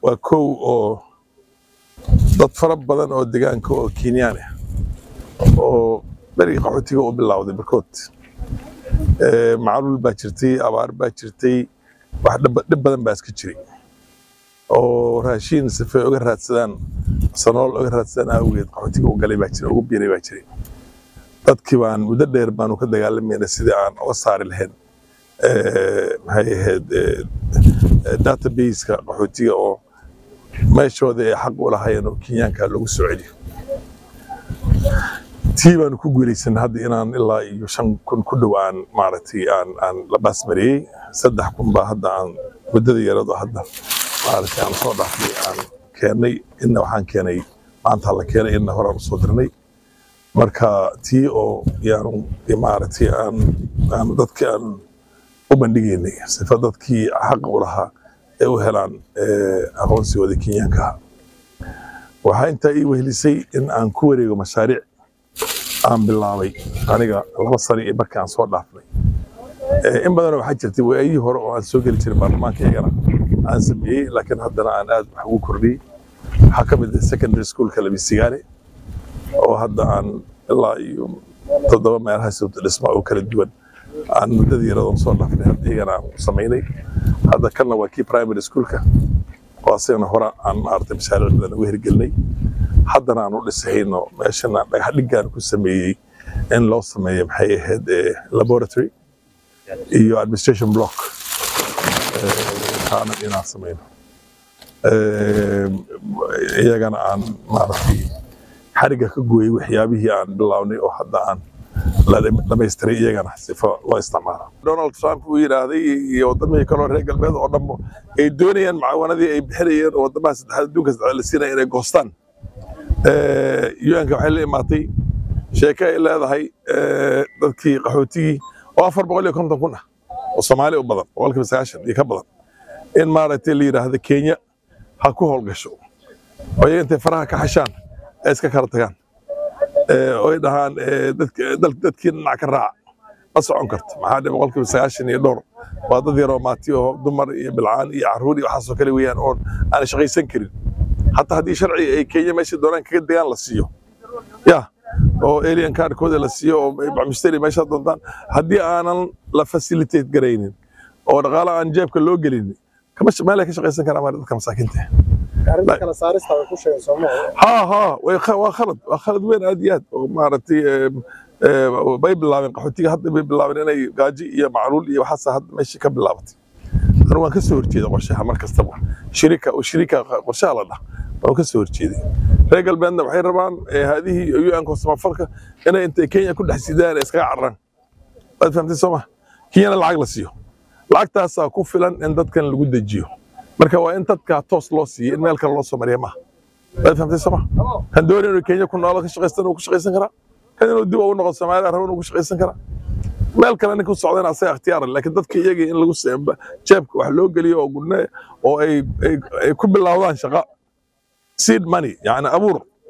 waa kow oo dad fara badan oo degaanka oo kenyaan ah oo berigii qaxootiga u bilowday barkood macluul baa jirtay abaar baa jirtay wax dhib badan baa iska jiray oo raashiin sife uga raadsadaan sanool uga raadsadaan awgeed qaxootiga u galay baa jira ugu biiray baa jiray dadkii baan muddo dheer baanu ka dagaalamayna sidii aan uga saari lahayn maxay ahayd databaseka qaxootiga oo meeshooda ay xaq u lahaayeen oo kenyaanka lagu soo celiyo tii baanu ku guulaysanay hadda inaan ilaa iyo shan kun ku dhow aan maaragtay aan aan la baasmariyey saddex kun baa hadda aan muddada yarado hadda maaragtay aan soo dhaafnay aan keennay inna waxaan keenay maanta la keenay inna horaan usoo dirnay marka tii oo yaanu maaragtay aan aan dadkii aan u bandhigaynay sifa dadkii xaqa u lahaa ay u helaan aqoonsigooda kenyaanka ah waxaa intaa ii wehlisay in aan ku wareego mashaariic aan bilaabay aniga laba sano iyo markii aan soo dhaafnay in badanoo waxaa jirtay waayihii hore oo aan soo geli jiray baarlamaankaygana aan sameeyey laakiin haddana aan aad wax ugu kordhiyey waxaa ka mid ah secondary schoolka labisigaale oo hadda aan ilaa iyo toddoba meelahaas dhisma oo kala duwan aan muddadii yaradoon soo dhaafnay hadda iyagana aan samaynay hadda kanna waa kii primary schoolka oo asagana hore aan maaragtay mashaariic badan uga hirgelinay haddana aan u dhisahayno meeshana dhagax dhiggaan ku sameeyey in loo sameeyo maxay ahayd laboratory iyo administration block kaana inaan samayno iyagana aan maaragtay xariga ka gooyey waxyaabihii aan bilownay oo hadda aan la dhamaystiray iyagana sifo loo isticmaalo donald trump uu yidhaahday iyo wadamihii kaloo reer galbeed oo dhanbo ay doonayaan macaawanadii ay bixinayeen oo wadamaha saddexaad adduunka saddexaad la siinaya inay goostaan un-ka waxay la imaatay sheeke ay leedahay dadkii qaxootigii oo afar boqol iyo konton kun ah oo soomaali u badan boqolkiiba sagaashan iyo ka badan in maaragtay la yidhaahdo kenya ha ku howlgasho oo iyaga intay faraha ka xashaan ay iska kala tagaan oy dhahaan dadkii dhinac ka raaca ma socon karto maxaa dhe boqolkiiba sagaashan iyo dhowr waa dad yaroo maati oo dumar iyo bilcaan iyo caruur iyo waxaasoo kale weeyaan oon aan shaqaysan karin hataa haddii sharci ay kenya meesha doonaan kaga degaan la siiyo ya oo alien cardkooda la siiyo oo musteri meesha doontaan haddii aanan la facilitate garaynin oo dhaqaala aan jeebka loo gelinin kama meel ay ka shaqaysan karaan maa dadka masaakiinta ha ha waa khalad waa khalad weyn aad iyo aad oo maaragtay bay bilaabeen qaxootiga hadda bay bilaabeen inay gaaji iyo macluul iyo waxaas hadda meeshii ka bilaabatay anu waan ka soo horjeeda qorshaha mar kastaba shirika shirika qorshaha la dhah waan ka soo horjeeday reer galbeedna waxay rabaan haadihii un-ka samafalka inay intay kenya ku dhex sidaan iskaga cararaan waad fahamtay soo ma kenyana lacag la siiyo lacagtaasaa ku filan in dadkan lagu dejiyo marka waa in dadka toos loo siiyo in meel kale loo soo mariya maaha waad fahamtay soo ma kan doonay inuu kenya ku noolo ka shaqaystan uu ku shaqaysan karaa kan inuu dib ugu noqdo soomaaliya rabo inuu ku shaqaysan karaa meel kale ninka u socdana asaga ikhtiyaara laakiin dadka iyagii in lagu jeebka wax loo geliyo oo gudne oo ay ku bilowdaan shaqa seed money yani abuur